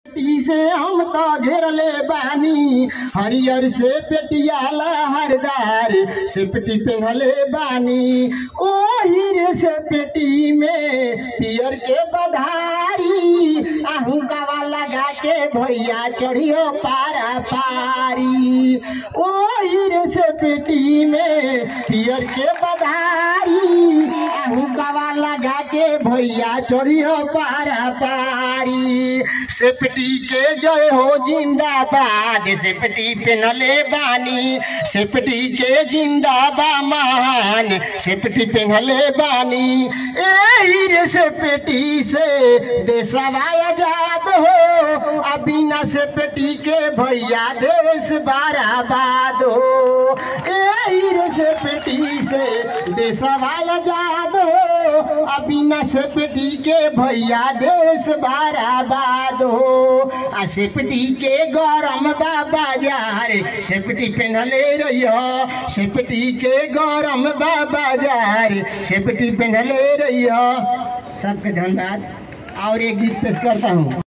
पेटी से हम तो घेरले बानी हरियर से पेटियाला हरदार से पेटी पेन्हले बानी ओ हीरे से पेटी में पियर के बधारी आहू गवा लगा के भैया चढ़ियो पारा पारी ओ हीरे से पेटी में पियर के बधारी आहू गवा लगा के भैया चढ़ियो पारा पारी सेफ्टी के जय हो जिंदाबाद सेफ्टी पेनले बानी सेफ्टी के जिंदाबा महान सेफ्टी पेनले बानी एही रे सेफ्टी से देशवा आजाद हो आ बिना सेफ्टी के भैया देश बराबाद हो एही रे सेफ्टी से देशवा आजाद हो आ बिना सेफ्टी के भैया देश बराबाद हो आ सेफ्टी के गरम बा बाजार सेफ्टी पेनले रहियो सेफ्टी के गरम बा बाजार सेफ्टी पेनले रहियो सबके धन्यवाद और एक गीत पेश करता हूँ